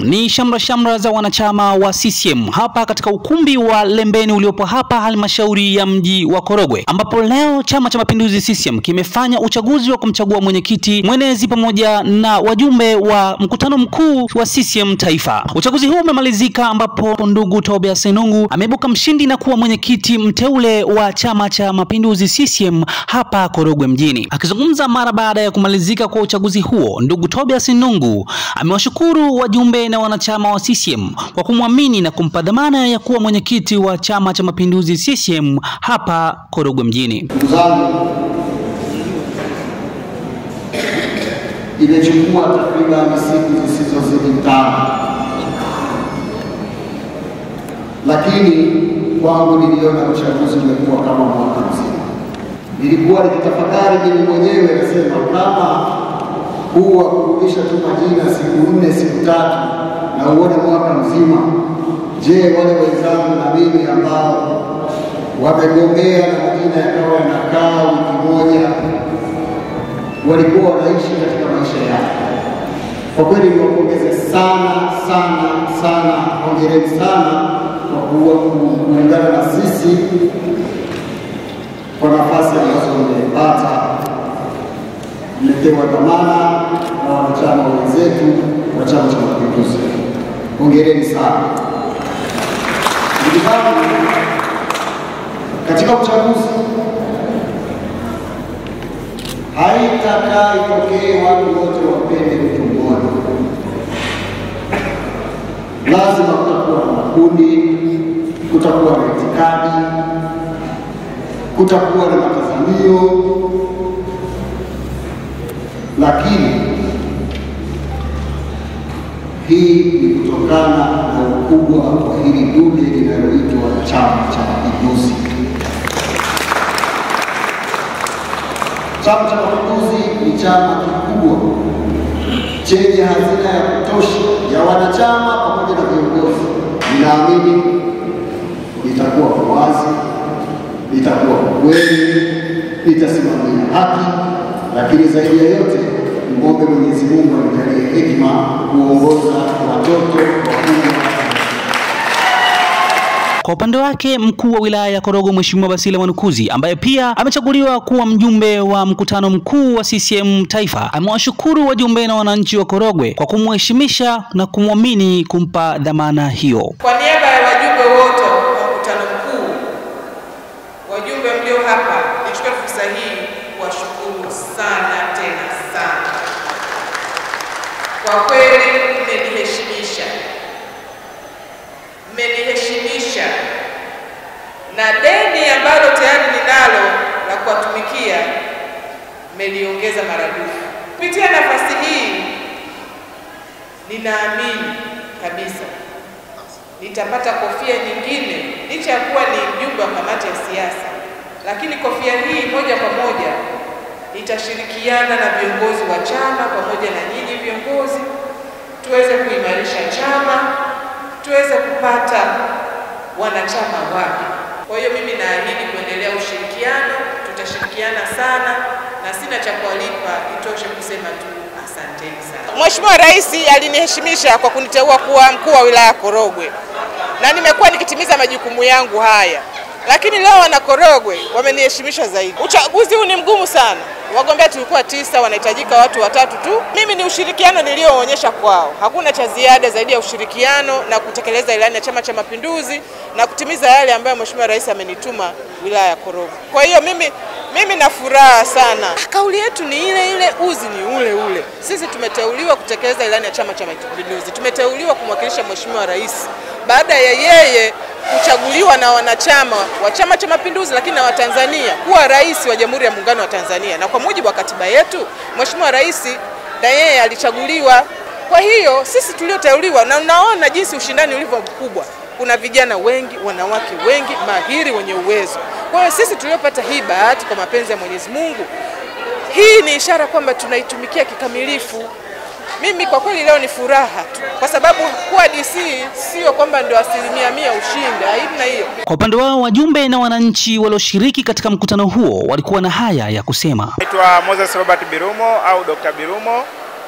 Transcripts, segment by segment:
ni shamra shamra za wanachama wa CCM hapa katika ukumbi wa Lembeni uliopo hapa halmashauri ya mji wa Korogwe, ambapo leo Chama cha Mapinduzi CCM kimefanya uchaguzi wa kumchagua mwenyekiti mwenezi pamoja na wajumbe wa mkutano mkuu wa CCM taifa. Uchaguzi huu umemalizika ambapo ndugu Tobias Senungu ameibuka mshindi na kuwa mwenyekiti mteule wa Chama cha Mapinduzi CCM hapa Korogwe mjini. Akizungumza mara baada ya kumalizika kwa uchaguzi huo, ndugu Tobias Nungu amewashukuru wajumbe na wanachama wa CCM kwa kumwamini na kumpa dhamana ya kuwa mwenyekiti wa Chama cha Mapinduzi CCM hapa Korogwe mjini. Ndugu zangu, imechukua takriban siku zisizozidi tano, lakini kwangu niliona uchaguzi umekuwa kama mwaka mzima. Nilikuwa nikitafakari mimi mwenyewe, nasema kama huu wa kurudisha tu majina siku nne siku tatu na uone mwaka mzima, je, wale wenzangu na mimi ambao wamegombea na majina yakawa yanakaa wiki moja, walikuwa wanaishi katika maisha yao. Kwa kweli niwapongeze sana sana sana, hongereni sana kwa kuwa kuungana na sisi kwa nafasi ambazo mmepata. Mmepewa dhamana na wanachama wenzetu wa Chama cha Mapinduzi, hongereni sana ndugu zangu. Katika uchaguzi haitakaa itokee watu wote wapende mtu mmoja, lazima kutakuwa na makundi, kutakuwa na itikadi, kutakuwa na matazamio, lakini hii ni kutokana na ukubwa wa hili dude linaloitwa Chama cha Mapinduzi. Chama cha Mapinduzi ni chama kikubwa chenye hazina ya kutosha ya wanachama pamoja na viongozi. Ninaamini litakuwa kwa wazi, litakuwa kwa kweli, litasimamia haki, lakini zaidi ya yote nimwombe Mwenyezi Mungu anijalie hekima kuongoza watoto wakubwa Kwa upande wake mkuu wa wilaya ya Korogwe Mheshimiwa Basila Mwanukuzi ambaye pia amechaguliwa kuwa mjumbe wa mkutano mkuu wa CCM taifa amewashukuru wajumbe na wananchi wa Korogwe kwa kumheshimisha na kumwamini kumpa dhamana hiyo. Kwa niaba ya wajumbe wote wa mkutano mkuu, wajumbe mlio hapa, nichukue fursa hii kuwashukuru sana tena sana. Kwa kweli mmeniheshimisha, mmeniheshimisha na deni ambalo tayari ninalo la kuwatumikia mmeliongeza maradufu. Kupitia nafasi hii, ninaamini kabisa nitapata kofia nyingine, licha ya kuwa ni mjumbe wa kamati ya siasa, lakini kofia hii moja kwa moja nitashirikiana na viongozi wa chama pamoja na nyinyi viongozi, tuweze kuimarisha chama, tuweze kupata wanachama wapya. Kwa hiyo mimi naahidi kuendelea ushirikiano, tutashirikiana sana na sina cha kuwalipa, itoshe kusema tu asanteni sana. Mheshimiwa Rais aliniheshimisha kwa kuniteua kuwa mkuu wa wilaya Korogwe na nimekuwa nikitimiza majukumu yangu haya, lakini leo wana Korogwe wameniheshimisha zaidi. Uchaguzi huu ni mgumu sana, wagombea tulikuwa tisa, wanahitajika watu watatu tu. Mimi ni ushirikiano nilioonyesha kwao, hakuna cha ziada zaidi ya ushirikiano na kutekeleza ilani ya Chama cha Mapinduzi na kutimiza yale ambayo Mheshimiwa Rais amenituma wilaya ya Korogwe. Kwa hiyo mimi mimi na furaha sana. Kauli yetu ni ile ile, uzi ni ule ule. Sisi tumeteuliwa kutekeleza ilani ya Chama cha Mapinduzi, tumeteuliwa kumwakilisha Mheshimiwa Rais baada ya yeye kuchaguliwa na wanachama wa Chama cha Mapinduzi, lakini na Watanzania kuwa rais wa Jamhuri ya Muungano wa Tanzania, na kwa mujibu wa katiba yetu Mheshimiwa Rais na yeye alichaguliwa. Kwa hiyo sisi tulioteuliwa, na unaona jinsi ushindani ulivyo mkubwa, kuna vijana wengi, wanawake wengi mahiri, wenye uwezo. Kwa hiyo sisi tuliopata hii bahati kwa mapenzi ya Mwenyezi Mungu, hii ni ishara kwamba tunaitumikia kikamilifu. Mimi kwa kweli leo ni furaha tu, kwa sababu kuwa DC sio kwamba ndio asilimia mia ushindi, haina hiyo. Kwa upande wao wajumbe na wananchi walioshiriki katika mkutano huo walikuwa na haya ya kusema. Naitwa Moses Robert Birumo au Dr. Birumo,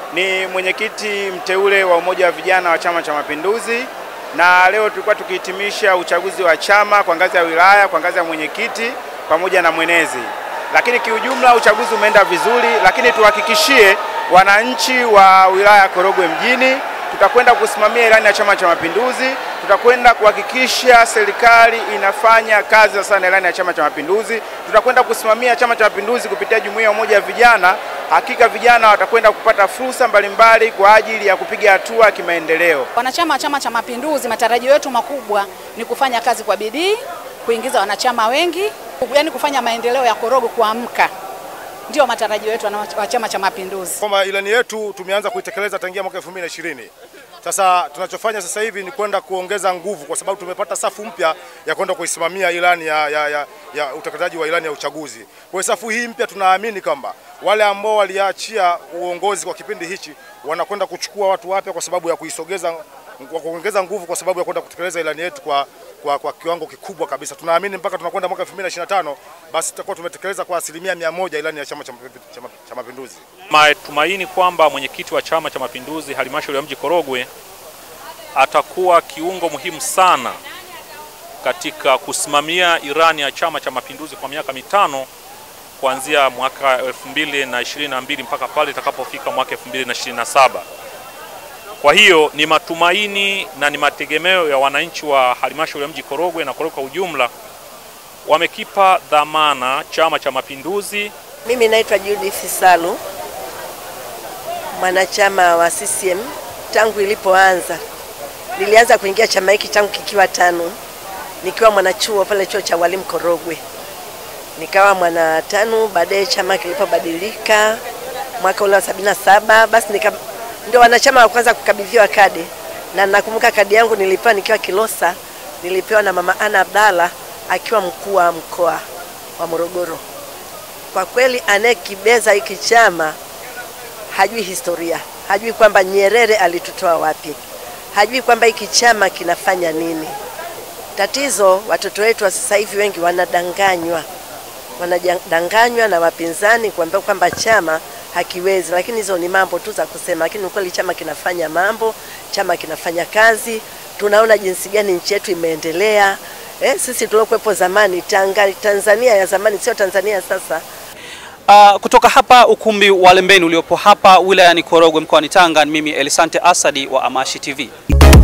ni mwenyekiti mteule wa Umoja wa Vijana wa Chama cha Mapinduzi, na leo tulikuwa tukihitimisha uchaguzi wa chama kwa ngazi ya wilaya, kwa ngazi ya mwenyekiti pamoja na mwenezi. Lakini kiujumla uchaguzi umeenda vizuri, lakini tuhakikishie wananchi wa wilaya ya Korogwe mjini tutakwenda kusimamia ilani ya Chama cha Mapinduzi, tutakwenda kuhakikisha serikali inafanya kazi sasa na ilani ya Chama cha Mapinduzi, tutakwenda kusimamia Chama cha Mapinduzi kupitia Jumuiya ya Umoja wa Vijana. Hakika vijana watakwenda kupata fursa mbalimbali kwa ajili ya kupiga hatua ya kimaendeleo. Wanachama wa Chama cha Mapinduzi, matarajio yetu makubwa ni kufanya kazi kwa bidii, kuingiza wanachama wengi, yaani kufanya maendeleo ya Korogwe kuamka. Ndio matarajio yetu wa Chama cha Mapinduzi. Kwamba ilani yetu tumeanza kuitekeleza tangia mwaka 2020. Sasa tunachofanya sasa hivi ni kwenda kuongeza nguvu, kwa sababu tumepata safu mpya ya kwenda kuisimamia ilani ya, ya, ya, ya utekelezaji wa ilani ya uchaguzi. Kwa safu hii mpya tunaamini kwamba wale ambao waliachia uongozi kwa kipindi hichi wanakwenda kuchukua watu wapya kwa sababu ya kuisogeza kwa kuongeza nguvu kwa sababu ya kwenda kutekeleza ilani yetu kwa, kwa, kwa kiwango kikubwa kabisa. Tunaamini mpaka tunakwenda mwaka 2025 basi tutakuwa tumetekeleza kwa asilimia mia moja ilani ya Chama cha Mapinduzi. Matumaini kwamba mwenyekiti wa Chama cha Mapinduzi halmashauri ya mji Korogwe atakuwa kiungo muhimu sana katika kusimamia irani ya Chama cha Mapinduzi kwa miaka mitano kuanzia mwaka 2022 mpaka pale itakapofika mwaka 2027. Kwa hiyo ni matumaini na ni mategemeo ya wananchi wa halmashauri ya mji Korogwe na Korogwe kwa ujumla, wamekipa dhamana Chama cha Mapinduzi. Mimi naitwa Judith Salu, mwanachama wa CCM tangu ilipoanza. Nilianza kuingia chama hiki tangu kikiwa tano, nikiwa mwanachuo pale chuo cha walimu Korogwe, nikawa mwana tano. Baadaye chama kilipobadilika mwaka ule wa sabini na saba basi nika ndio wanachama wa kwanza kukabidhiwa kadi, na nakumbuka kadi yangu nilipewa nikiwa Kilosa, nilipewa na mama Ana Abdalla akiwa mkuu wa mkoa wa Morogoro. Kwa kweli anayekibeza hiki chama hajui historia, hajui kwamba Nyerere alitutoa wapi, hajui kwamba hiki chama kinafanya nini. Tatizo watoto wetu wa sasa hivi wengi wanadanganywa, wanadanganywa na wapinzani kuambia kwamba chama hakiwezi, lakini hizo ni mambo tu za kusema, lakini ukweli chama kinafanya mambo, chama kinafanya kazi. Tunaona jinsi gani nchi yetu imeendelea. Eh, sisi tuliokuwepo zamani Tanga, Tanzania ya zamani sio Tanzania ya sasa. Uh, kutoka hapa ukumbi wa Lembeni uliopo hapa wilayani Korogwe mkoani Tanga, ni mimi Elisante Asadi wa Amashi TV.